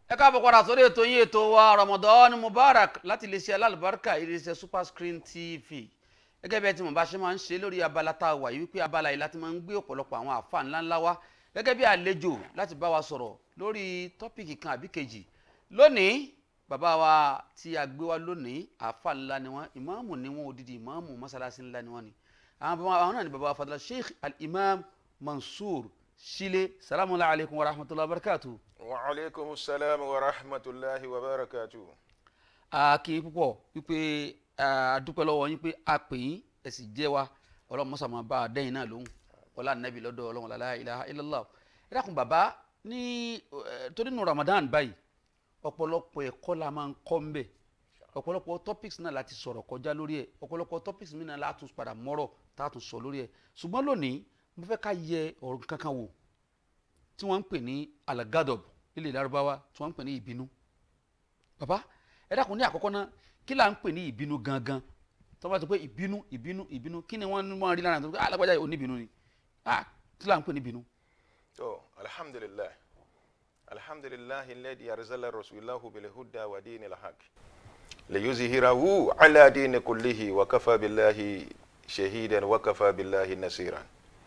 ẹ káàbọ̀ padà sórí ètò yín ètò wa Ramadan Mubarak láti iléeṣẹ́ alálùbáríkà iléeṣẹ́ Super Screen TV gẹ́gẹ́ bí ẹ ti mọ̀ bá ṣe máa ń ṣe lórí abala tá a wà yìí wípé abala yìí láti máa ń gbé ọ̀pọ̀lọpọ̀ àwọn àfa ńláńlá wá gẹ́gẹ́ bí àlejò láti bá wa sọ̀rọ̀ lórí tọ́pìkì kan àbí kejì lónìí bàbá wa tí a gbé wá lónìí àfa ńlá ni wọ́n ìmáàmù ni wọ́n odidi ìmáàmù mọ́sálásí ńlá ni wọ́n ni àwọn bàbá àwọn náà ni bàbá wa fadala Sheikh al-Imam Mansur Shile salamu alaykum wa rahmatulahi wa barakatuh wa aleykum salaam wa rahmatulahi wa barakatu. a kì í púpọ̀ wípé a dúpẹ́ lọ́wọ́ yín pé a pè yín ẹ sì jẹ́ wa ọlọ́run mọ́sá máa bá a dẹ́yìn náà lóhùn ọlá nàbì lọ́dọ̀ ọlọ́run la ilaha illallah ẹ dákun bàbá ní torí nu Ramadan báyìí ọ̀pọ̀lọpọ̀ ẹ̀kọ́ la máa ń kọ́ ń bẹ̀ ọ̀pọ̀lọpọ̀ topics náà láti sọ̀rọ̀ kọjá lórí ẹ̀ ọ̀pọ̀lọpọ̀ topics mi náà látún padà mọ́rọ̀ tá a tún sọ lórí ẹ̀ ṣùgbọ́n lónìí mo fẹ́ ká yẹ ọ̀rọ̀ kankan wò tí wọ́n ń pè ní alagadob ilẹ̀ Lárúbáwá tí wọ́n ń pè ní ìbínú bàbá ẹ dákun ní àkọ́kọ́ náà kí là ń pè ní ìbínú gangan tó bá ti pé ìbínú ìbínú ìbínú kí ni wọ́n wọ́n rí lára tó pé alágbájá yìí oníbínú ni ah kí là ń pè ní ìbínú. tó alhamdulilayi alhamdulilayi alladhi arzala rasulahu bilhuda wa dini lahaq liyuzhirahu ala dini kullihi wa kafa billahi shahidan wa kafa billahi nasiran.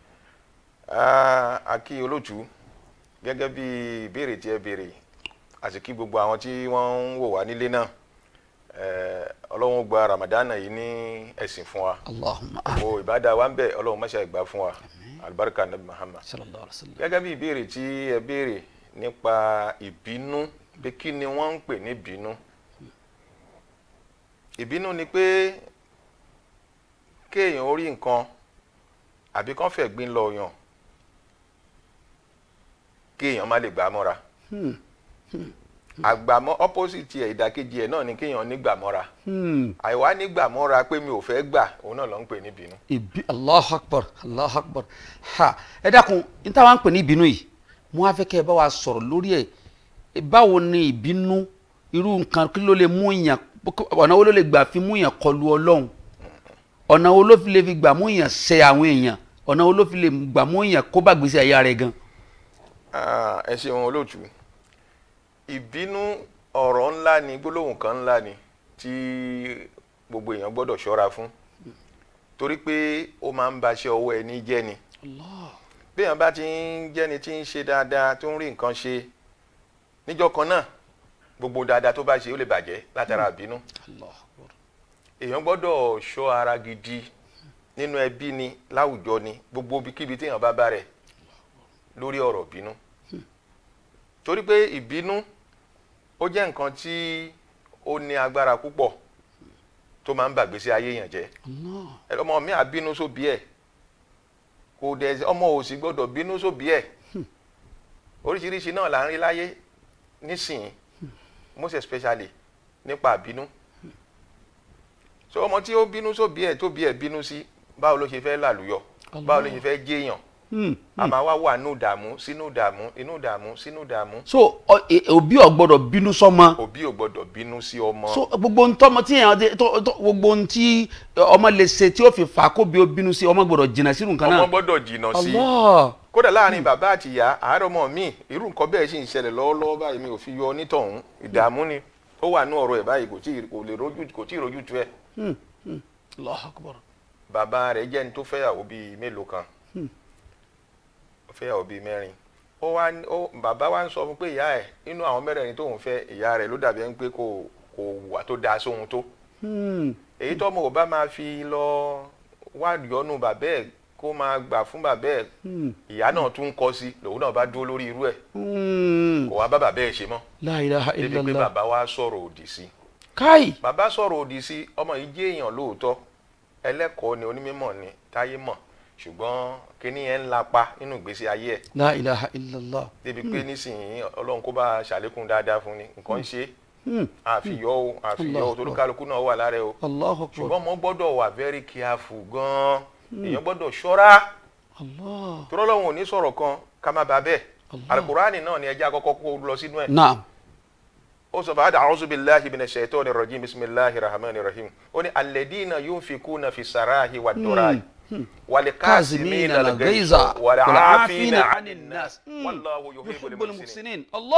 a kí olóòtú gẹ́gẹ́ bí ìbéèrè tí ẹ béèrè àti kí gbogbo àwọn tí wọ́n ń wò wá nílé náà ọlọ́run gba ramadana yìí ní ẹ̀sìn fún wa Allahumma o ìbádà wa ń bẹ ọlọ́run máṣe ìgbà fún wa alibarika nabi muhammad sallallahu alaihi wa sallam. gẹ́gẹ́ bí ìbéèrè tí ẹ béèrè nípa ìbínú pé kí ni wọ́n ń pè ní ìbínú ìbínú ni pé kéèyàn orí nǹkan àbí kán fẹ́ gbin lọ yàn kéèyàn má lè gbà á mọ́ra àgbàmọ́ opposite ẹ̀ ìdàkejì ẹ̀ náà ni kéèyàn nígbàmọ́ra àìwá nígbàmọ́ra pé mi ò fẹ́ gbà òun náà ló ń pè ní ìbínú. ìbí Allahu akbar Allahu akbar ha ẹ dákun n táwa ń pè ní ìbínú yìí mo á fẹ́ kẹ́ ẹ bá wa sọ̀rọ̀ lórí ẹ̀ báwo ni ìbínú irú nǹkan kí ló lè mú yàn ọ̀nà wo ló lè gbà fi mú yàn kọlu ọlọ́run ọ̀nà wo ló fi lè fi gbà mú yàn ṣe àwọn èèyàn ọ̀nà wo ló fi lè gbà mú yàn kó bá gbèsè ayé rẹ̀ gan. ẹ ṣeun olóòtú ìbínú ọ̀rọ̀ ńlá ni gbólóhùn kan ńlá ni tí gbogbo èèyàn gbọ́dọ̀ ṣọ́ra fún torí pé ó máa ń baṣẹ́ ọwọ́ ẹni jẹ́ ni bí èèyàn bá ti ń jẹ́ni tí ń ṣe dáadáa tó ń rí nǹkan ṣe níjọ́ kan náà gbogbo dáadáa tó bá ṣe ó lè bàjẹ́ látara ìbínú èèyàn gbọ́dọ̀ ṣọ́ ara gidi nínú ẹbí ni láwùjọ ni gbogbo ibikíbi tí èèyàn bá bá rẹ̀ lórí ọ̀rọ̀ ìbínú torí pé ìbínú ó jẹ́ nǹkan tí ó ní agbára púpọ̀ tó máa ń bàgbésí ayé yàn jẹ́ ọmọ mi à bínú sóbí ẹ̀ kò dẹ̀ ọmọ ò sì gbọ́dọ̀ bínú sóbí ẹ̀ oríṣiríṣi náà là ń rí láyé nísìnyí most especially nípa àbínú so ọmọ tí ó bínú sóbí ẹ̀ tó bí ẹ̀ bínú sí báwo ló ṣe fẹ́ làlùyọ báwo ló ṣe fẹ́ jéèyàn a máa wá wà nínú ìdààmú sínú ìdààmú inú ìdààmú sínú ìdààmú. so òbí ò gbọ́dọ̀ bínú sọ́mọ. òbí ò gbọ́dọ̀ bínú sí ọmọ. so gbogbo ohun tọmọ tí èèyàn tó tó gbogbo ohun tí ọmọ lè ṣe tí ó fi fà á kó bí ó bínú sí ọmọ gbọ́dọ̀ jìnnà sínú nǹkan náà. ọmọ gbọ́dọ̀ jìnnà sí Allah. kódà láàrin bàbá àti ìyá àárọ̀ ọmọ mi irú nǹkan bẹ́ẹ̀ sì ń ṣẹlẹ̀ lọ́wọ́lọ́wọ́ báyìí mi ò fi yọ onítọ̀hún ìdààmú ni ó wà ní ọ̀rọ̀ ẹ̀ báyìí kò tí kò lè rojú kò tí ì rojú tu ẹ̀. Allahu Akbar. bàbá rẹ̀ jẹ́ ní tó fẹ́yàwó bíi mélòó kan ó fẹ́yàwó bíi mẹ́rin ó wá ó bàbá wa ń sọ fún pé ìyá ẹ̀ nínú àwọn mẹ́rẹ̀ẹ̀rin tóun fẹ́ ìyá rẹ̀ ló dàbí ẹni pé kò kò wà tó dáa sóhun tó èyí tọ́mọ ò bá máa fi lọ wá yọnu bàbá ẹ̀ kó máa gbà fún bàbá ẹ̀ ìyá náà tún ń kọ́ sí lòun náà bá dúró lórí irú ẹ̀ kò wá bá bàbá ẹ̀ ṣe mọ́ La ilaha débi pé illallah. bàbá wa sọ̀rọ̀ òdì sí káì. bàbá sọ̀rọ̀ òdì sí ọmọ yìí jẹ́ èèyàn lóòótọ́ ẹlẹ́kọ̀ọ́ ni onímọ̀ ni táyé mọ̀ ṣùgbọ́n kíní yẹn ń lapa nínú ìgbésí ayé ẹ̀ La ilaha illallah. débi pé nísìnyí ọlọ́run kó bá ṣàlékún dáadáa fún ni nǹkan ń ṣe àfiyọ́ o àfiyọ́ o torí kálukú náà wà lára ẹ o Allahu Akbar. ṣùgbọ́n mo gbọ́dọ̀ wà very careful gan-an èèyàn gbọ́dọ̀ ṣọ́ra Allah. torí ọlọ́run ò ní sọ̀rọ̀ kan ká má bàa bẹ́ẹ̀ alukurani náà ni ẹjẹ́ àkọ́kọ́ kó lọ sínú ẹ̀ Naam. ó sọ bàdà a'udhu billahi minash shaitani rajim bisimilahi rahmani rahim ó ní alladina yunfikuna fi sarahi wa durai wal كاظمين kasimina الغيظ al-ghayza wal والعافين afina عن anin الناس nas wallahu yuhibbul يحب muhsinin المحسنين الله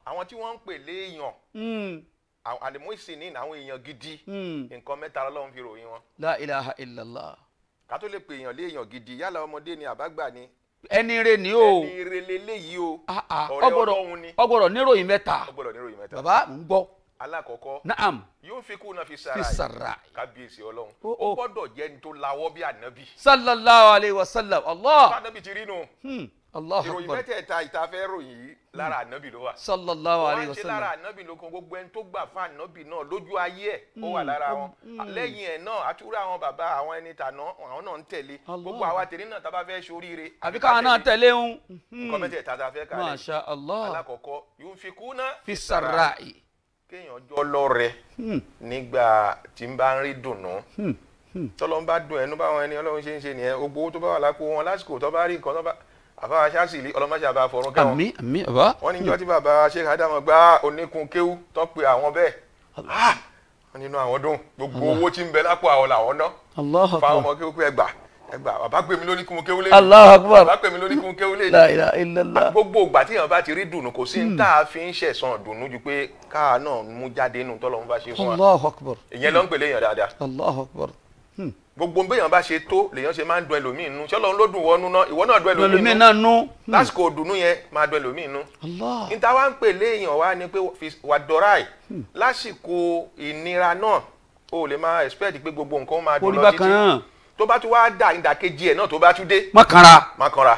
àwọn tí wọ́n ń pè léèyàn Hmm. àwọn àlèmọ́sìnì àwọn èèyàn gidi Hmm. nǹkan mẹ́ta lọ́lọ́run fi ròyìn wọn la ilaha illallah ká tó lè pè èèyàn léèyàn gidi yálà ọmọdé ni àbágbà ni ẹni rẹ ni o ẹni irele léyìí o Ah, ah, ọ̀rẹ́ ọgbọ́dọ̀ ọlọ́run ni ọgbọ́dọ̀ níròyìn mẹ́ta ó gbọ́dọ̀ níròyìn mẹ́ta bàbá ń gbọ́ alákọ̀ọ́kọ́ naam yóò fi kú náà fi fi sára yìí sàrà kábíyèsí ọlọ́run Ó, ó ó. gbọ́dọ̀ jẹ́ ní tó lawọ́ bí ànábì sallallahu alayhi wa sallam allah ànábì ti rí nu hmm. allah ìròyìn akbar mẹ́tẹ̀ẹ̀ta ìtafẹ́ ròyìn yìí lára ànábì ló wà sallallahu wọ́n alayhi á wa ṣe lára sallam ànábì lókun gbogbo ẹni tó gbà fún ànábì náà lójú ayé ẹ̀ ó wà lára wọn lẹ́yìn ẹ̀ náà àtúrò àwọn bàbá àwọn ẹni tàná àwọn náà ń tẹ̀lé Allah. gbogbo àwa tèmi náà tá a bá fẹ́ ṣoríire àbí káwọn náà tẹ̀lé ń nǹkan mẹ́tẹ̀ẹ̀ta tá a fẹ́ kálẹ̀ masha allah alákọ̀ọ́kọ́ yóò fi kú náà fi sàrà yìí kéèyàn jọ lọ́rẹ nígbà tí ń bá ń rí dùnnú tọ́lọ́ ń bá dùn ẹnu báwọn ẹni ọlọ́run ṣe ń ṣe nìyẹn gbogbo owó tó bá wà lápò wọn lásìkò tó bá rí nǹkan tó bá àbá aṣáṣìlì ọlọ́mọṣẹ́ àbá fọ̀rún kẹ́wọn àmì àmì bàbá wọ́n ní jọ́ tí bàbá sheikh adamu gbá oníkun kéwú tó pe àwọn bẹ́ẹ̀ Ah! wọ́n nínú àwọn dùn gbogbo owó tí ń bẹ lápò àwọn làwọn ná allah fáwọn akbar ọmọ kéwú pé ẹgbà ẹgbà bàbá pè mí lóníkun kéwú lé allah akbar bàbá pè mí lóníkun kéwú lé la ilaha illallah gbogbo ìgbà tí èèyàn bá ti rí dùnú kò sí ní tá a fi ń ṣẹ̀sán dùnú ju pé káà náà mú jáde nù tọ́lọ́run bá ṣe fún wa allah akbar ìyẹn ló ń pèlè èèyàn dáadáa allah akbar gbogbo béèyàn bá ṣe tó lèèyàn ṣe máa ń dùn ẹlòmíì nú ṣọlọ́run ló dùn wọnú náà ìwọ náà dùn ẹlòmíì lọlọmí nú náà nú lásìkò dùnú yẹn máa dùn ẹlòmíì nú allah níta wá ń pèlè èèyàn wá ni pé fi- wà dọ́ráì lásìkò ìnira náà o ò lè máa expect pé gbogbo nǹkan máa dùn orí lọ bákan títí náà tó bá tún wá dà ìdàkejì ẹ̀ náà tó bá tún dé má kanra má kanra.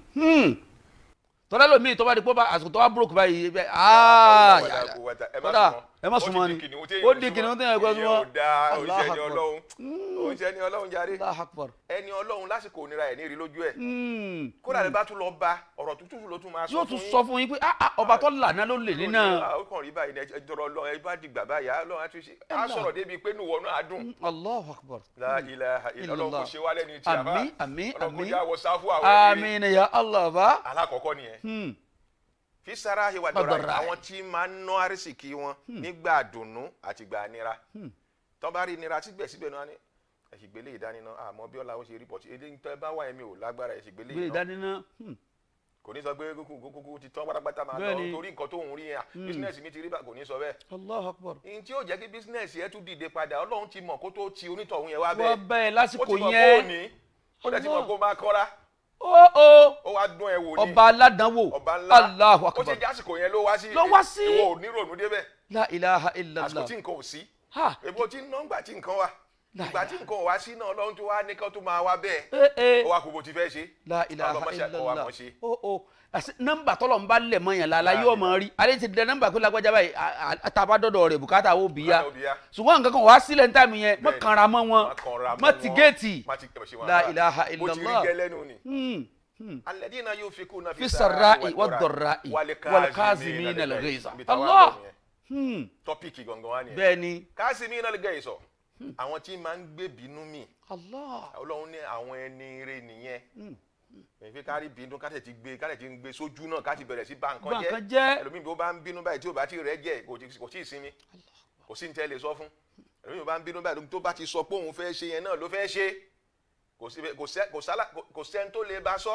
tọ́lá lómi tó bá di pé bá àsìkò tó bá búròkù báyìí bẹ́ẹ̀ aaa kódà ẹ má súnmọ́ ni ó di kìnìún tó yẹ kó súnmọ́ ìyẹn ò dáa Allah oníṣẹ́ ni Akbar. ọlọ́run oníṣẹ́ ni ọlọ́run jáde allah akbar ẹni ọlọ́run lásìkò ònira ẹ̀ ní rí lójú ẹ̀ Hmm. kódà lè bá tún lọ bá ọ̀rọ̀ tútù ló tún máa sọ yóò fún tún yín. sọ fún yín pé ah, ah, ọba tó lànà ló lè nínà ó kàn rí báyìí ẹ jọrọ lọ ẹ bá dìgbà báyìí á lọ́wọ́ á tún ṣe á sọ̀rọ̀ débi pé nùwọ̀ náà á dùn. allah akbar La ilaha illa ọlọ́run kò ṣe wá lẹ́ni tí a bá àmín àmín ọlọ́run kò àmín jẹ́ àwọ̀ sáfù àwọn ẹni rí. àmín ya allah bá alákọ̀ọ́kọ́ nìyẹn Hmm. fi sara ìwà Wa dọ̀ra dọ̀ra. àwọn tí máa ń ná àrísìkí wọn nígbà dùnnú àti gbà nira tó bá rí nira síbẹ̀síbẹ̀ náà ni ẹ̀sìgbélé ìdániná àmọ́ bí ọ̀la ó ṣe rí pọ̀ sí eléyìí tó ẹ bá wà ẹ̀mí ò lágbára ẹ̀sìgbélé gbé ìná ìdánilá Hmm. kò ní sọ pé kúkú kúkú ti tán pátápátá máa lọ Bẹ́ẹ̀ni. torí nǹkan tó ń rí yẹn bísínẹ́sì mi ti rí bá kò ní sọ bẹ́ẹ̀ allah akbar ihun tí yóò jẹ́ kí bísínẹ́sì ẹ tún dìde padà ọlọ́run ti mọ̀ kó tó ti onítọ̀hún yẹn wá wọ́n bẹ́ẹ̀ bẹ́ẹ̀ ó lásìkò ti mọ̀ kó o yẹn ní ó dẹ̀ ti mọ̀ Allah. kó o máa kọ́ra ó ó ó wá dún ẹ wò ní ọba aládánwò ọba ńlá allahu ó ti akbar jẹ́ àsìkò yẹn ló wá sí Ló wá sí. ìwọ ò ní rònú débẹ̀ la ilaha àsìkò illallah tí nǹkan ò sí ha èbó tí ń ná ńgbà tí nǹkan wà La ìgbà tí nǹkan ò wá sí náà ọlọ́run tó wá ní kán tó máa wá bẹ́ẹ̀ ee ee ó wá kó bó ti fẹ́ ṣe la ilaha ọlọ́mọṣẹ́ kọ́ wa illallah mọ̀ ṣe ó ó àti nọ́mbà tọlọ ń bá lẹ mọ yẹn lala yóò mọ rí alẹ ti dẹ nọ́mbà pé lágbájá báyìí àtàbà dọdọ rẹ bùkátà ó bìyà Bùkátà ó bìyà. ṣùgbọ́n nǹkan kan wàá sílẹ̀ ní táìmù yẹn mọ Bẹ́ẹ̀ni. kanra mọ́ wọn Má kanra mọ mọ́ ti wọn. géètì má ti ẹ̀ ṣe wọn La àbá. ilaha bó ti rí illallah. gẹ́lẹ́ nù ni. Hmm, hmm. alladhina yunfikuna fi sarra'i wad dharra'i wal kazimina al ghayza Allah Hmm, tọ́pìkì gangan wá nìyẹn bẹ́ẹ̀ ni kazimina al ghayza àwọn tí máa ń gbé bínú mì Allah ọlọ́run ní àwọn ẹni rẹ nìyẹn èyí kárí bínú káṣẹ̀ ti gbé káṣẹ̀ ti ń gbé sójú náà káṣẹ̀ bẹ̀rẹ̀ sí bà nǹkan Bà nǹkan jẹ́ jẹ́. ẹlòmíì bí ó bá ń bínú báyìí tí ó bá ti rẹ̀ jẹ́ kò tí- kò tí ì sinmi kò sí ní tẹ́ lè sọ fún ẹlòmíì bí ó bá ń bínú báyìí tó bá ti sọ pé òun fẹ́ ṣe yẹn náà ló fẹ́ ṣe kò sí kò sẹ́- kò sálà- kò- kò sẹ́ni tó lè bá sọ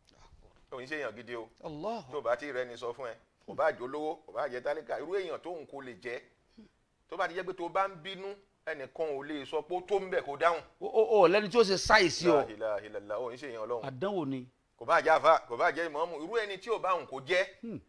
òun ṣe èèyàn gidi o Allah tó bá ti rẹ ni sọ fún ẹ kò bá jẹ́ olówó kò bá jẹ́ tálíkà irú èèyàn tóun kò lè jẹ́ tó bá ti jẹ́ pé tó bá ń bínú ẹnìkan ò lè sọ pé ó tó ń bẹ̀ kó dáhùn ó ó ó lẹni tí ó ṣe sáìsì ọ La ilaha illallah òun ṣe èèyàn ọlọ́run àdánwò ni kò bá jẹ́ àfa kò bá jẹ́ ìmọ̀ọ́mù irú ẹni tí ò bá òun kò jẹ́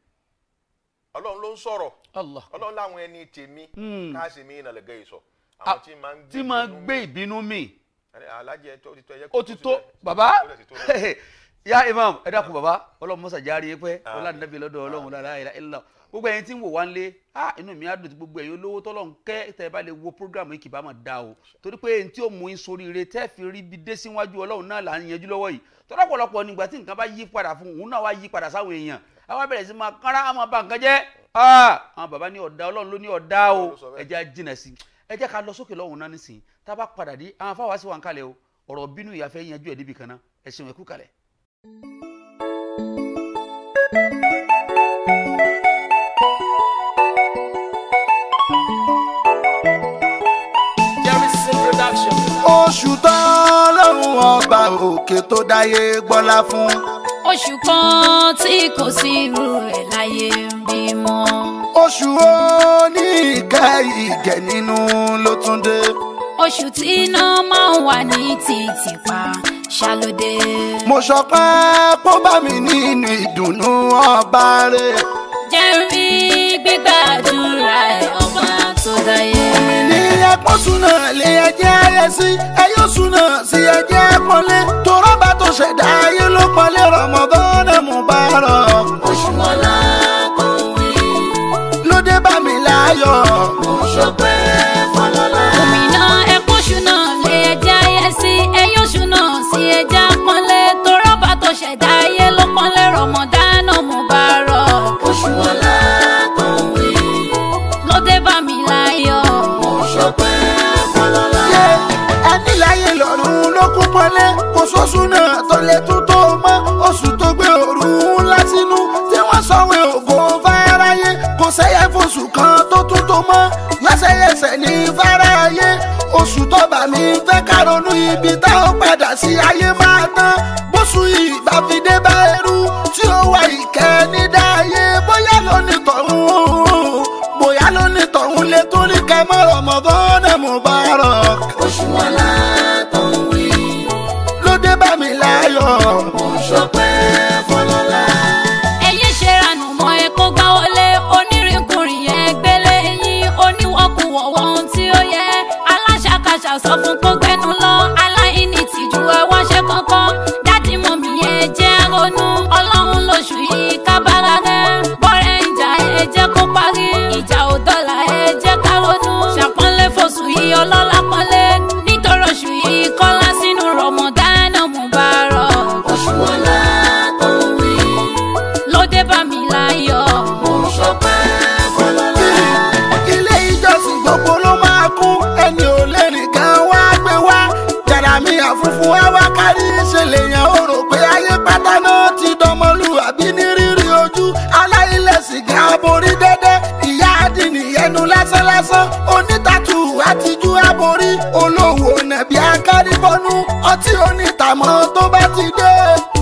ọlọ́run ló ń sọ̀rọ̀ Allah ọlọ́run láwọn ẹni tèmi Hmm. káàsì mi ìnà lẹ́gẹ́ ìsọ̀ Ah, àwọn tí máa ń gbé tí máa ìbínú gbé mi. ìbínú mi alájẹ tó ti tó ẹyẹ ó ti tó síbẹ̀. bàbá Ó dẹ̀ ti tó lọ. ya imam ẹ dákun bàbá ọlọ́run mọ́sá járe yín pẹ́ Àmín. ọlá nàbí lọ́dọ̀ ọlọ́run la ilaha illallah gbogbo ẹ̀yin tí ń wò wá ń lé ah inú mi á dùn tí gbogbo ẹ̀yin olówó tọ́lọ́ ń kẹ́ tẹ́ ẹ bá lè wo programu yìí kì bá máa da o torí pé ẹni tí ó mú yín soríire tẹ́ fi rí bi dé síwájú ọlọ́run náà là ń yanjú lọ́wọ́ yìí tọ́lá pọ̀lọpọ̀ nígbà tí nǹkan bá yí padà fún òun náà wá yí padà sáwọn èèyàn àwa bẹ̀rẹ̀ sí máa kánra á máa ba nǹkan jẹ́ ah àwọn bàbá ní ọ̀dà ọlọ́run ló ní ọ̀dà o Ọlọ́run ló sọ bẹ́ẹ̀. ẹ jẹ́ á jìnà sí ẹ jẹ́ ká lọ sókè lọ́hùn náà nísìnyí tá a bá padà dé àwọn afáwá sí wa ń kalẹ̀ o ọ̀rọ̀ bínú ìyàfẹ́ yanjú ẹ̀ níbi kan náà ẹ ṣeun ẹ kú kalẹ̀. Jerryson Production. oṣù tọ́lọ́run ọba òkè tó dáyé gbọ́lá fún. oṣù kan tí kò sí irú ẹ̀ láyé ń bímọ. oṣù òní ìkẹ́ ìgẹ̀ nínú ló tún dé. oṣù tí iná máa ń wà ní títì pa ṣàlódé. mo ṣọpẹ́ kó bá mi nínú ìdùnnú ọba rẹ̀. jẹ́rí gbígbàdúrà ẹ̀ ọba tó dáyé. ní ẹpọ́n súná lé ẹjẹ́ ayẹ sí ẹyọ súná sí ẹjẹ́ pọ́nlé torọ́bà tó ṣẹ̀dá ayé ló pọ́nlé Ramadan Mubarak. oṣù ọlá kò wí. ló dé bá mi láyọ̀. mo ṣọpẹ́ fọlọ́lá. òmìnira ẹ̀kọ́ ṣúná lé ẹja ayẹ sí ẹyọ ṣúná sí ẹja pọ́nlé torọ́bà tó ṣẹ̀dá ayé ló pọ́nlé Ramadan Mubarak. oṣù ọlá kò wí. ló dé bá mi láyọ̀. mo ṣọpẹ́ fọlọ́lá. yé ẹni láyé lọ́rùn ló kún pọ́nlé kò sóṣù náà tó lè tún tó mọ́ oṣù tó gbé òru ńlá sínú tí wọ́n sọ̀wé ògo fáráyé kò sẹ́yẹ fóṣù kan tó tún tó mọ́ lẹ́sẹ̀yẹsẹ̀ ní fáráyé oṣù tó bà mí fẹ́ ká ronú ibi tá ó padà sí ayé máa tán bóṣù ìgbà fi dé bá ẹrú tí ó wà ìkẹ́ ní dáyé bóyá lónìí tọ̀hún bóyá lónìí tọ̀hún lè tún rí kẹ́mọ́ Ramadan Mubarak oṣù ọlá tó ń wí. ló dé bá mi láyọ̀. mo ṣọpẹ́ fọlọ́lá. ẹyẹ ṣe ranù mọ́ ẹ kó gbá wọlé onírìnkùnrin yẹn gbélé yín oníwọ̀kùwọ̀ ohun tí ó yẹ aláṣàkáṣà sọ fún kó gbẹnu lọ aláìní tìjú ẹ wáṣẹ kankan dádì mọ́mí yẹn jẹ́ ronú ọlọ́run lóṣù yìí kábàárà rẹ bọ́rẹ̀ ń jà ẹ jẹ́ kó parí ìjà ò dọ́là ẹ jẹ́ ká ronú ṣàpọ́nlé fòṣù yìí ọlọ́lá pọ́nlé nítorí oṣù yìí kọ́lá sínú Ramadan Mubarak oṣù ọlá tó ń wí ló dé bá mi láyọ̀ mo ṣọpẹ́ fọlọ́lá. ilé ìjọsìn gbogbo ló máa kún ẹni ò lè rìn kan wá gbé wá jàràmí àfúnfún wá wá kárí ṣe lèèyàn ó rò pé ayé pátá náà ti dọmọlúwàbí ní rírí ojú aláìlẹ̀sìn gan aborí dẹ́dẹ́ ìyá àdìní ẹnu lásánlásán onítàtù àtijú aborí olówó nàbí akárìbọnú ọtí onítàmọ́ tó bá ti dé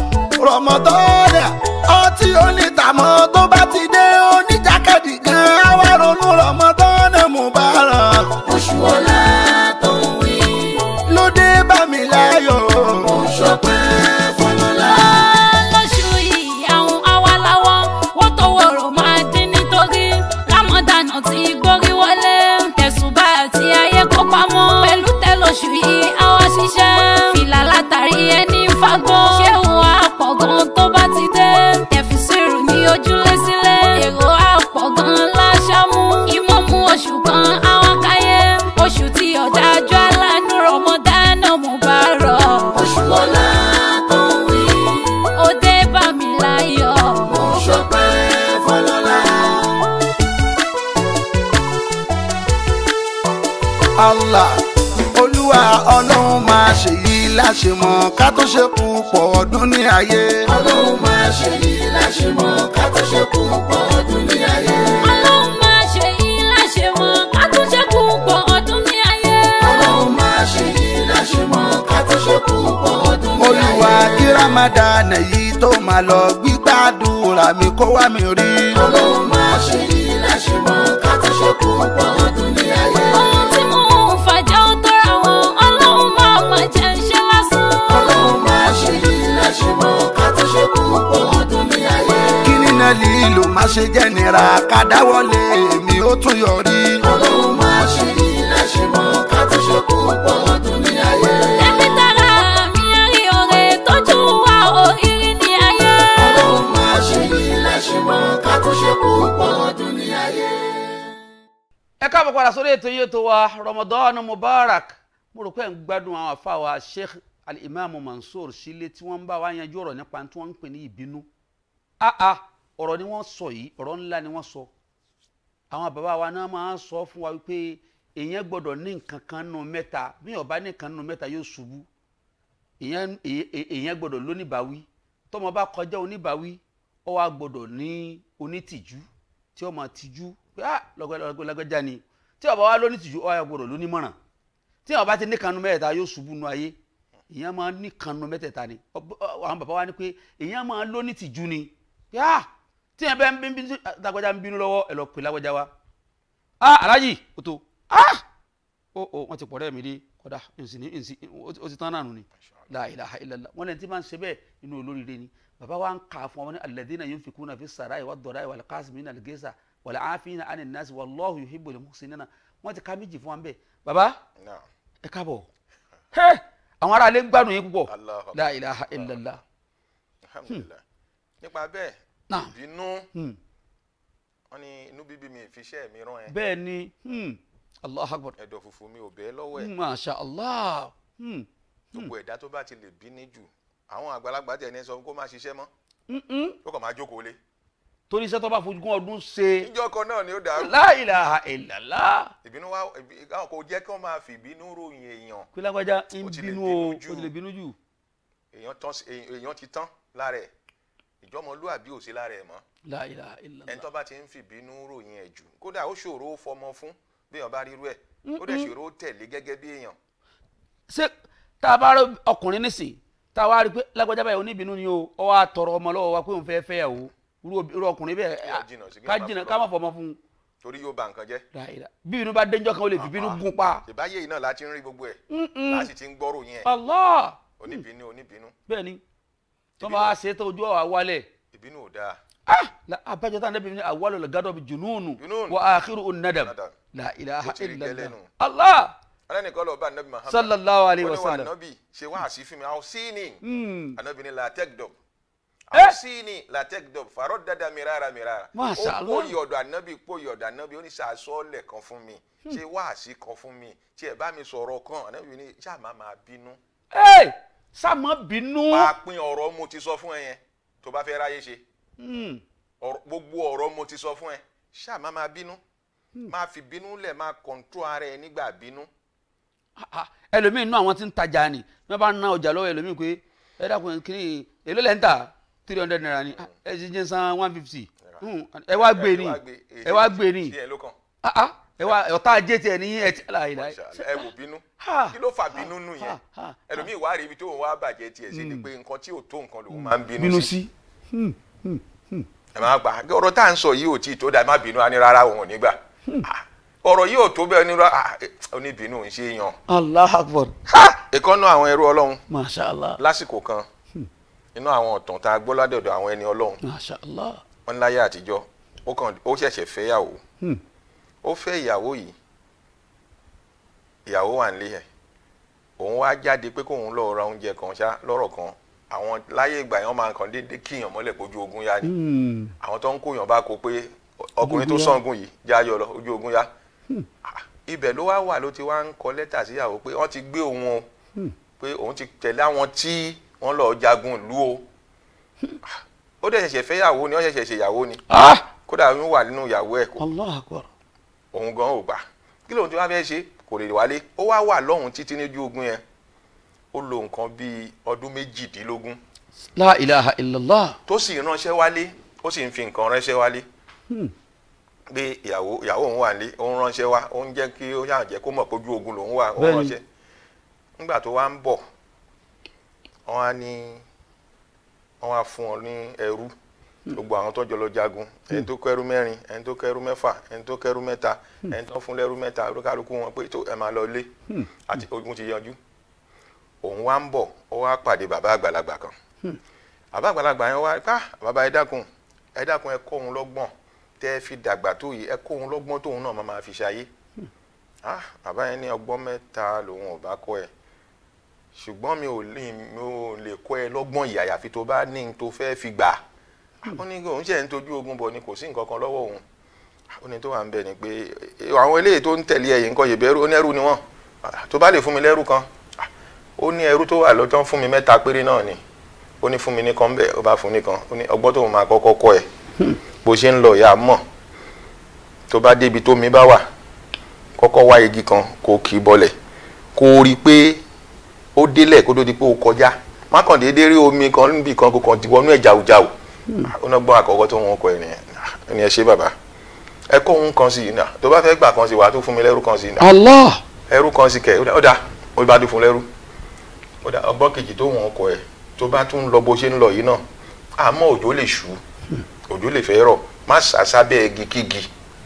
rọmọdọ́ọ̀dà ọtí onítàmọ́ tó bá ti dé oníjàkadì gan àwa ronú rọmọdọ́ọ̀nà Mubarak oṣù ọlá tó ń wí ló dé bá mi láyọ̀. mo ṣọpẹ́ fọlọ́lá. lóṣù yìí àwọn awaláwọ̀ wọ́n tó wọ̀rọ̀ máa dín nítorí lámọ̀dánà tí gbórí wọlé tẹ̀sùbà àti ayé kó pamọ́ pẹ̀lú tẹ̀lóṣù yìí àwa ṣiṣẹ́ fìlà látàrí ẹni fagbọ́ ṣé òun àpọ̀ gan tó bá ti dé tẹ̀físìrù ní ojúlé sílẹ̀ èrò àpọ̀ gan láṣámú ìmọ̀mú oṣù kan àwọn káyé oṣù tí ọ̀dájú aláàánú Ramadan Mubarak oṣù ọlá tó ń wí ó dé bá mi láyọ̀ mo ṣọpẹ́ fọlọ́lá. Allah olúwa ọlọ́run máa ṣèyí láṣemọ̀ ká tó ṣe púpọ̀ ọdún ní ayé. ọlọ́run máa ṣe yìí láṣemọ̀ ká tó ṣe kú pọ̀ ọdún ní ayé. ọlọ́run máa ṣe yìí láṣemọ̀ ká tó ṣe kú pọ̀ ọdún ní ayé. ọlọ́run máa ṣe yìí láṣemọ̀ ká tó ṣe kú pọ̀ ọdún ní ayé. olúwa kí ramadan yìí tó máa lọ gbígbàdúrà mi kó wá mi rí. ọlọ́run máa ṣe yìí láṣemọ̀ ká tó ṣe kú pọ̀ ọdún ní ayé. ohun tí mò ń fàjẹ́ ó tó ra wọn ọlọ́run máa máa jẹ́ iṣẹ́ lásán. ọlọ́run máa ṣe yìí láṣemọ̀ ká tó ṣe kú pọ̀ ọdún ní ayé. kí nínú lílo má ṣe jẹ́ nira ká dáwọ́lé èmi ó tún yọrí. ọlọ́run máa ṣe yìí láṣemọ̀ ká tó ṣe kú pọ̀ ọdún ní ayé. ẹbí tara mi rí ọ̀rẹ́ tójú wa òrírí ní ayé. ọlọ́run máa ṣe yìí láṣemọ̀ ká tó ṣe kú pọ̀ ọdún ní ayé. ẹ káàbọ̀ padà sórí ètò yìí tó wa Ramadan Mubarak mo rò pé ẹ̀ ń gbádùn àwọn àfáwà Sheikh al-Imam Mansour Sílé tí wọ́n ń bá wa yanjú ọ̀rọ̀ nípa tí wọ́n ń pè ní ìbínú áá ọ̀rọ̀ ni wọ́n sọ yìí ọ̀rọ̀ ńlá ni wọ́n sọ àwọn bàbá wa náà máa ń sọ fún wa wípé èèyàn gbọ́dọ̀ ní nǹkan kan nù mẹ́ta bí ó bá ní nǹkan nù mẹ́ta yóò ṣubú èèyàn èè- èèyàn gbọ́dọ̀ lóníbàwí tọ́mọ bá kọjá oníbàwí ó wá gbọ́dọ̀ ní onítìjú tí ó máa tìjú pé ah lọ́gbẹ́lágbẹ́já ni tí ó bá wá lónítìjú ó wá gbọ́dọ̀ lónímọ̀ràn tí ó bá ti ní kanu mẹ́tẹ̀ẹ̀ta yóò ṣubú nu ayé èèyàn máa ní kanu mẹ́tẹ̀ẹ̀ta ni Ọ- ọ- àwọn bàbá wa ní pé èèyàn máa lónítìjú ni pé ah tí yẹn bẹ ń bí bí lágbájá ń bínú lọ́wọ́ ẹ lọ pè lágbájá wa ah alájì o tó ah o o wọn ti pọ̀ rẹ́ mi dé kọ́dà nsìn nsìn o ti tán náà nù ni la ilaha illallah wọn lẹ́ni tí máa ń ṣe bẹ́ẹ̀ inú olóríire ni bàbá wa ń kà fún wọn ní alladhina yunfikuna fi sarai wa dọ̀ráì wal kasimina al-ghayza wal afina anin nas wallahu yuhibbul muhsinina wọn ti ká méjì fún wa bẹ́ẹ̀ bàbá Naam. ẹ káàbọ̀ ẹ àwọn ará ilé ń gbádùn yín púpọ̀ Allahu Akbar. la ilaha illallah alhamdulilayi nípa bẹ́ẹ̀ Naam. ìbínú Hmm. wọn ní inú bíbí mi ìfiṣẹ́ mi rán ẹ bẹ́ẹ̀ ni hmm, allah akbar ẹ̀dọ̀ fùfú mi ò bẹ́ẹ̀ lọ́wọ́ ẹ̀ masha allah hmm, gbogbo ẹ̀dá tó bá ti lè bínú jù àwọn àgbàlagbà tẹ̀ ní sọ kó má ṣiṣẹ́ mọ́ mm-mm. ó kàn máa jókòó lé torí iṣẹ́ tó bá fojú kún ọdún ṣe níjọ́ kan náà ni ó dàrú la ilaha illallah ìbínú wa ìbí- àwọn kò jẹ́ kí wọ́n máa fi ìbínú ròyìn èèyàn pé lágbájá ń Ó ti lè bínú bínú o jù. ó ti lè bínú jù èèyàn tán sí- èèyàn èèyàn ti tán lára ẹ̀ ìjọmọlúàbí ò sí lára ẹ̀ mọ́ la ilaha ẹni illallah tó bá ti ń fi ìbínú ròyìn ẹ̀ jù kódà ó ṣòro ó fọmọ fún bí èèyàn bá rírú ẹ̀ ó dẹ̀ ṣòro ó tẹ̀lé gẹ́gẹ́ bí èèyàn ṣé tá a bá rí ọkùnrin nísìn tá a wá rí i pé lágbájá báyìí oníbínú ni o ọ wá tọrọ ọmọ lọ́wọ́ wa pé òun fẹ́ẹ́ fẹ́ o irú ob- irú ọkùnrin bẹ́ẹ̀ Kí a jìnnà sí kí ká a má jìnnà fọmọ ká má fọmọ fún un torí yóò ba nǹkan jẹ́ La ilaha bí inú bá dénjọ́ kan ó lè fi bínú gun pa ìbáyé yìí náà láti ń rí gbogbo ẹ̀ Mm-mm. láti ti ń gbọ́rò yẹn allah oníbínú oníbínú bẹ́ẹ̀ ni tó Ìbínú. bá wá ṣe tó ojú ọ̀wà wálẹ̀ ìbínú ò dáa ah la abájọ tá a nẹ́bi ní awwalu al-ghadabi jununu Junun. wa akhiru an-nadam Nadam. la ilaha Ó ti rí illallah gẹ́lẹ́ nù. allah alẹ́nìkan lọ bá anabi muhammad sallallahu alayhi ó wa ní wà sallam anabi ṣe wá àṣì fún mi àwọn sí ni Hmm. anabi ni latek dọb Eh. àwọn sí ni latek dọb farọ dada mirara mirara Masha ó Allah. pòyì ọ̀dọ̀ anabi pòyì ọ̀dọ̀ anabi ó ní sàásọ́ọ̀lẹ̀ kan fún mi ṣe wá àṣì kan fún mi tí ẹ bá mi sọ̀rọ̀ kan anabi ni ṣáà má máa bínú Hey, sáàmọ́ bínú máa pín ọ̀rọ̀ mo ti sọ fún ẹ yẹn tó bá fẹ́ ráyé ṣe Hmm. ọ̀rọ̀- gbogbo ọ̀rọ̀ mo ti sọ fún ẹ ṣáà má máa bínú máa fi bínú lẹ̀ máa kọ̀ǹtró ara ẹ nígbà bínú Ah, ah, ẹlòmíín inú àwọn tí ń tajà ni wọ́n bá ná ọjà lọ́wọ́ ẹlòmíín pé ẹ dákun kiri èló lẹ́ ń tà three hundred naira ni Ah, ẹ ti jẹ́ san one fifty ẹ wá gbé ni ẹ wá gbé ni sí ẹ ló kàn Ah, ah, ẹ wá ọ̀tá ajé tiẹ̀ ní ẹ ti láyé láyé Masha Allah, ẹ wò bínú Ha. kí ló fà bínú nù yẹn ha, ha, ẹlòmíì wá rí ibi tó òun wá bàjẹ́ tiẹ̀ sí ni pé nǹkan tí ò tó nǹkan lòun máa ń bínú bínú sí sí ẹ máa gbà ọ̀rọ̀ tá à ń sọ yìí ò tí ì tó dà má bínú á ní rárá òun ò ní gbà Ah, ọ̀rọ̀ yìí ò tó bẹ́ẹ̀ ní rárá oníbínú ń ṣe yan allah akbar ìkọ́nú àwọn ẹrú ọlọ́run masha allah lásìkò kan inú àwọn ọ̀tàn tá a gbọ́ ládọ̀dọ̀ àwọn ẹni ọlọ́run masha allah wọn láyé àtijọ́ ó kàn ó ṣẹ̀ṣẹ̀ fẹ́yàwó Hmm. ó fẹ́ ìyàwó yìí ìyàwó wà nílé ẹ̀ òun wá jáde pé kóun lọ ra oúnjẹ kan ṣá lọ́rọ̀ kan àwọn láyé ìgbà yẹn máa kàn déédéé kíyàn mọ́lẹ̀ pójú ogun yá ni Hmm. àwọn tó ń kóyàn bá kó pé ọkùnrin tó ogun yá. sọ̀ngùn yìí já yọ lọ ojú ogun yá Ah, ibẹ̀ ló wá wà ló ti wá ń kọ lẹ́tà síyàwó pé wọ́n ti gbé òun o pé òun ti tẹ̀lé àwọn tí wọ́n lọ jagun ìlú o Ah, ó dẹ̀ ṣẹ̀ṣẹ̀ fẹ́yàwó ni ó ṣẹ̀ṣẹ̀ ṣèyàwó ni ah kódà oyún wà nínú ìyàwó ẹ̀ kó allah akbar òun gan ò gbà kí lóun tí wọ́n fẹ́ ṣe kò lè wálé ó wá wà lọ́hùn títí níjú ogun yẹn ó lo nǹkan bíi ọdún méjìdínlógún la ilaha illallah tó sì ránṣẹ́ wálé ó sì ń fi nǹkan ránṣẹ́ wálé pé ìyàwó ìyàwó òun wà ní ó ń ránṣẹ́ wá ó ń jẹ́ kí ó yàn jẹ́ kó mọ̀ pé ojú ogun lòun wà ó ń Bẹ́ẹ̀ni. ránṣẹ́ nígbà tó wá ń bọ̀ wọ́n á ní wọ́n á fún ọ ní ẹrú gbogbo àwọn tó jọ lọ jagun ẹni tó kẹ́rú mẹ́rin ẹni tó kẹ́rú mẹ́fà ẹni tó kẹ́rú mẹ́ta ẹni tó fún lẹ́rú mẹ́ta olúkálukú wọn pé tó ẹ máa lọ lé àti ogun ti yanjú òun wá ń bọ̀ ó wá pàdé bàbá àgbàlagbà kan bàbá àgbàlagbà yẹn wá ká bàbá ẹ dákun ẹ dákun ẹ kọ́ òun lọ́gbọ́n tẹ́ ẹ fi dàgbà tó yìí ẹ kọ́ òun lọ́gbọ́n tóun náà máa máa fi ṣayé ah bàbá yẹn ní ọgbọ́n mẹ́ta lòun ò bá kọ́ ẹ ṣùgbọ́n mi ò lè mi ò lè kọ́ ẹ lọ́gbọ́n yìí àyàfi tó bá ní n tó fẹ́ fi gbà ó ní òun ṣe ń tọ́jú ogun bọ̀ ni kò sí nǹkan kan lọ́wọ́ òun ó ní tó wà ń bẹ̀ ni pé "Eh, àwọn eléyìí tó ń tẹ̀lé ẹ̀yìn nǹkan yìí bẹ́rù ó ní ẹrú ni wọ́n Ah, tó bá lè fún mi lẹ́rú kan Ah, ó ní ẹrú tó wà lọ́tọ́ fún mi mẹ́ta péré náà ni ó ní fún mi ní kan bẹ́ẹ̀ ó bá fún nìkan ó ní ọgbọ́n tóun máa kọ́kọ́ kọ́ ẹ bó ṣe ń lọ ìyá mọ̀ tó bá débi tó mi bá wà kọ́kọ́ wá igi kan kó kì í bọlẹ̀ kó rí i pé ó délẹ̀ kó tó di pé ó kọjá má kàn déédéé rí omi kan níbi kan kó kàn ti wọnú ẹ̀ jàùjàù ó náà gbọ́n àkọ́kọ́ tó wọn kọ ẹ̀ nìyẹn ó ní ẹ ṣe bàbá ẹ kó òun kan sí i náà tó bá fẹ́ gbà kan sí i wàá tó fún mi lẹ́rú kan sí i náà allah ẹrú kan sí kẹ ó dá ó bá dún fún lẹ́rú ó dá ọgbọ́n kejì tó wọn kọ ẹ tó bá tún lọ bó ṣe ń lọ yìí náà àmọ́ òjò lè ṣú òjò lè fẹ́ rọ̀ má sá sábẹ́ igi kígi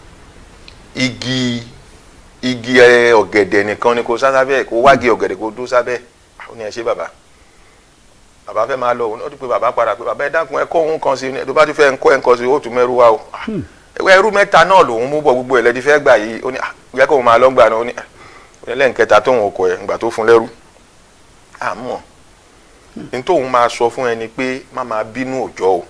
igi igi ẹ, ọ̀gẹ̀dẹ̀ nìkan ni kò sá sábẹ́ kó wági ọ̀gẹ̀dẹ̀ kó dó sábẹ́ ó ní ẹ ṣe bàbá bàbá fẹ́ máa lọ ó ti pé bàbá padà pé bàbá ẹ dákun ẹ kọ́ òun kan sí i tó bá ti fẹ́ ń kọ́ ẹ̀ ń kan sí i ó tún mẹ́rù wá o Ah, ẹwẹ́ ẹrú mẹ́ta náà lòun mú bọ̀ gbogbo ẹ̀ lẹ́dí fẹ́ gbà yìí ó ní ah, yẹ kó òun máa lọ́gbà náà ó ní ah, ó ní lẹ́ǹkẹta tóun ọkọ̀ ẹ̀ ńgbà tó fún lẹ́rú àmọ́ ní tóun máa sọ fún ẹni pé má máa bínú òjọ́ o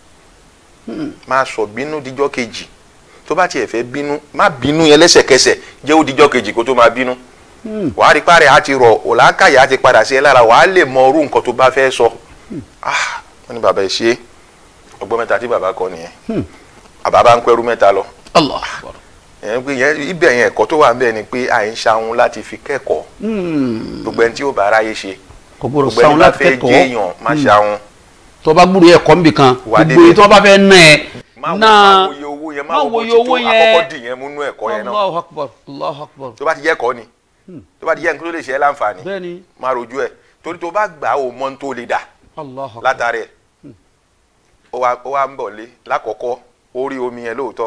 máa sọ bínú díjọ́ kejì tó bá tiẹ̀ fẹ́ bínú má bínú yẹn lẹ́sẹ̀kẹsẹ̀ jẹ́ ó díjọ́ kejì kó tó máa bínú wàá rí párẹ̀ á ti rọ̀ òlàkàyà á ti padà sí ẹ lára wàá lè mọ orú nǹkan tó bá fẹ́ sọ ah wọ́n ní bàbá ẹ̀ ṣe é ọgbọ́n mẹ́ta tí bàbá kọ nìyẹn bàbá bá ń pẹ́rú mẹ́ta lọ allah akbar ìyẹn pé ìyẹn ibẹ̀ yẹn ẹ̀kọ́ tó wà ń bẹ̀ ni pé à ń ṣahun láti fi kẹ́kọ̀ọ́ gbogbo ẹni tí ó bá aráyé ṣe kò gbọdọ̀ gbogbo ẹni sáwọn bá láti fẹ́ jẹ́ kẹ́kọ̀ọ́ èèyàn má ṣahun tó bá gbúdọ̀ ẹ̀kọ́ níbì kan Wà gbogbo èyí tó bá fẹ́ ná ẹ má wo- náà má wo iye owó yẹn má má wo wo bó iye ti tó owó yẹn. àkọ́kọ́ dì yẹn múnú ẹ̀kọ́ yẹn náà allahu akbar allahu akbar tó bá ti jẹ́ ẹ̀kọ́ ni tó bá ti jẹ́ nǹkan tó lè ṣe ẹ́ láǹfààní bẹ́ẹ̀ni má rojú ẹ̀ torí tó bá gbà á ò mọ ohun tó lè dà allahu akbar látàrí ẹ̀ ó wá ó wá ń bọ̀ lé lákọ̀ọ́kọ́ ó rí omi yẹn lóòótọ́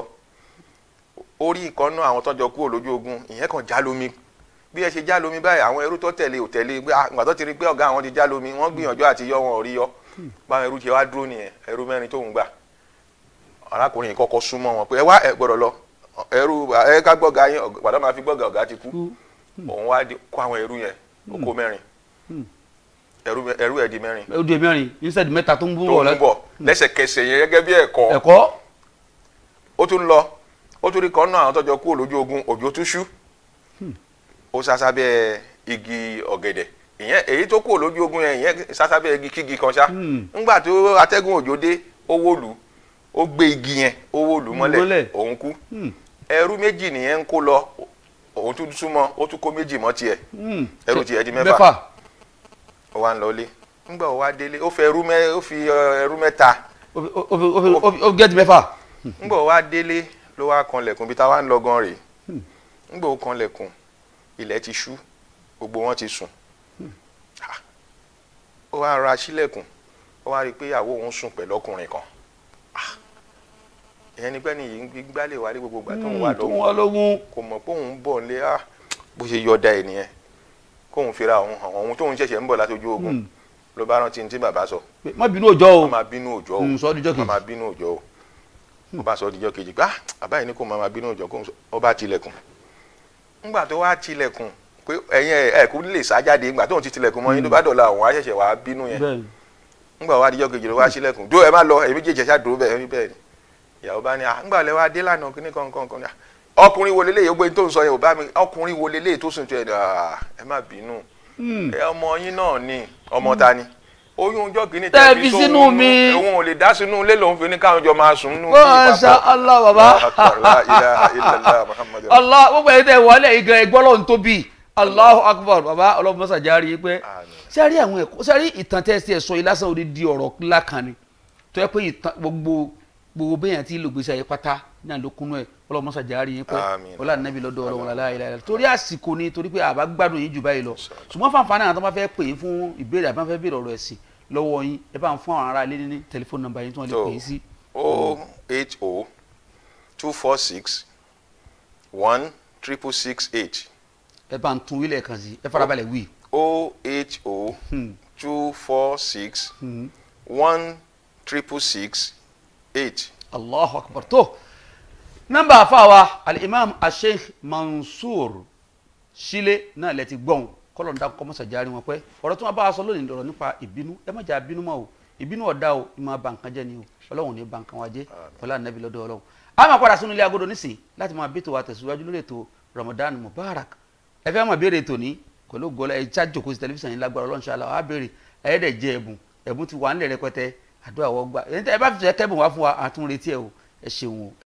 ó rí ìkànnú àwọn tọ́jọ kúrò lójú ogun ìyẹn kan já lómi bí ẹ ṣe já lómi báyìí àwọn ẹrú tó tẹ̀lé ò tẹ̀lé pé ah, ìgbà tó ti rí pé ọ̀gá àwọn ti já lómi wọ́n gbìyànjú àti yọ wọn ò rí yọ báwọn ẹrú ti wá dúró nìyẹn ẹrú mẹ́rin tóun gbà arákùnrin yìí kọ́kọ́ súnmọ́ wọn pé ẹ wá ẹ gbọ́dọ̀ lọ ẹrú ẹ ká gbọ́gà yín ọ̀g- gbàdá máa fi gbọ́gà ọ̀gá ti kú òun wá di- kó àwọn ẹrú yẹn ó kó mẹ́rin ẹrú mẹ- ẹrú ẹ̀ di mẹ́rin ó di mẹ́rin instead mẹ́ta tó ń bú tó bọ̀ ń bọ̀ lẹ́sẹ̀kẹsẹ̀ yẹn gẹ́gẹ́ bí ẹ̀kọ́ ẹ̀kọ́ ó tún lọ ó tún rí kan náà àwọn tọ́jọ́ kúrò lójú ogun òjò tún ṣú ó sá sábẹ́ igi ọ̀gẹ̀dẹ̀ ìyẹn èyí tó kúrò lójú ogun yẹn ìyẹn sá sábẹ́ igi kígi kan ṣá Hmm. ńgbà tó atẹ́gùn òjò dé ó wó lù ú, ó gbé igi yẹn ó wó lù ú Mọ́lẹ̀. mọ́lẹ̀ òun kú Hmm. ẹrú méjì nìyẹn ń kó lọ òun tún súnmọ́ ó tún kó méjì mọ́ tiẹ̀ Hmm. ẹrú tiẹ̀ di mẹ́fà. mẹ́fà ó wá ń lọlé ńgbà ó wá délé ó fẹ́ ẹrú mẹ́ ó fi ọ, ẹrú mẹ́ta ó fi- ó fi- ó fi- ó fi- ó fi gẹ́tì mẹ́fà ńgbà ó wá délé ló wá kanlẹ̀kùn bí táwa ń lọ gan rèé ńgbà ó kanlẹ̀kùn ilẹ̀ ti ṣú gbogbo wọn ti sùn Ah. ó wá ra sílẹ̀kùn ó wá rí i pé ìyàwó òun sùn pẹ̀lú ọkùnrin kan Ah. ìyẹn ni pẹ́ni yìí ń gbálẹ̀ wálé gbogbo ìgbà tó ń wà tó ń lọ́wọ́ wá lógún kò mọ̀ pé òun ń bọ̀ nílé ah bó ṣe yọ̀ọ̀da ẹ̀ nìyẹn kóun fira òun hàn òun tóun ṣẹ̀ṣẹ̀ ń bọ̀ láti ojú ogun Hmm. ló bá rántí ní tí bàbá sọ pé má bínú òjò o má máa bínú òjò o Hmm, sọ ọ́ díjọ́ má kejì. máa bínú òjò o ó bá sọ ọ́ díjọ́ kejì gbá bàbá yìí ní kó má máa bínú òjò kó ó bá tilẹ̀kùn ńgbà tó wá tilẹ̀kùn pé ẹ̀yin ẹ̀ ẹ̀ kú lè sá jáde ńgbà tóun ti tilẹ̀kùn mọ́ yín tó bá dọ̀la òun á ṣẹ̀ṣẹ̀ wá bínú yẹn bẹ́ẹ̀ni ńgbà wá díjọ́ kejì ló wá sílẹ̀kùn dó ẹ má lọ èmi jẹjẹ ṣá dúró bẹ́ẹ̀ ní bẹ́ẹ̀ ni ìyàwó bá ní à ńgbà lẹ wá dé lánàá kíní kankan kan ní à ọkùnrin wo leléyìí ó gbé tó ń sọ yẹn ò bá mi ọkùnrin wo leléyìí tó sùn tó ẹ ẹ má bínú ẹ ọmọ yín náà ni ọmọ ta ni oyún ọjọ́ kìíní Tẹ́ tẹ́ fi fi sínú sóhun mi. òun ò lè dá sínú ilé lòun fi ní káwọn jọ máa sùn nínú masha allah baba baba allah gbogbo ẹni tẹ wọlé igan ẹgbọ́ lọ́n tóbi allahu akbar baba ọlọ́run mọ́sá járe yín pé Àmín. sẹ́rí àwọn ẹ̀kọ́ sẹ́rí ìtàn tẹ́ ẹ sọ yìí lásán òde di ọ̀rọ̀ ńlá kan ni tó yẹ pé ìtàn gbogbo gbogbo bẹ́yàn tí lògbèsè ayé pátá náà ló kúnú ẹ̀ ọlọ́run mọ́sá járe yín pé Àmín. ọlá nàbí lọ́dọ̀ ọlọ́run lálẹ́ ayé láyé torí àsìkò ni torí pé àbá gbádùn yín jù báyìí lọ ṣùgbọ́n fáǹfààní àwọn tó bá fẹ́ pè é fún ìbéèrè àbá fẹ́ béèrè ọ̀rọ̀ ẹ̀sìn lọ́wọ́ yín ẹ bá ń fún àwọn ará ilé ní tẹlifóònù nọ́mbà yín tí wọ́n lè So, pè é sí. o eight o two four six one triple six eight ẹ bá ń tún wílẹ̀ kan sí ẹ farabalẹ̀ wí. o eight o two four six one triple six eight. allahu akbar tó nọ́mbà àfàwà alimam asheikh mansour sílé náà lẹ ti gbọ́n kọ́lọ̀ ń dákọ́ mọ́sá járe wọn pẹ́ ọ̀rọ̀ tí wọ́n bá a sọ lónìí lọ́rọ̀ nípa ìbínú ẹ má jà bínú mọ́ o ìbínú ọ̀dà o ìmọ̀ ba nǹkan jẹ́ ni o ọlọ́run ní ba nǹkan wa jẹ́ ọlá nàbí lọ́dọ̀ ọlọ́run a máa padà sínú ilé agodo nísìnyí láti máa bẹ́tò wa tẹ̀síwájú lórí ètò ramadan mubarak ẹ fẹ́ máa béèrè ètò ní pẹ̀lú gọlá ẹ ṣáà jòkó sí tẹlifíṣàn yìí lágbára ọlọ́run ṣáà á béèrè ẹ dẹ̀ jẹ ẹ̀bùn ẹ̀bùn ti wà nílẹ̀ rẹpẹtẹ àdúrà wọ́n gbà ẹ bá fi ṣe kẹ́bùn wá fún wa àtúnretí ẹ o ẹ ṣeun o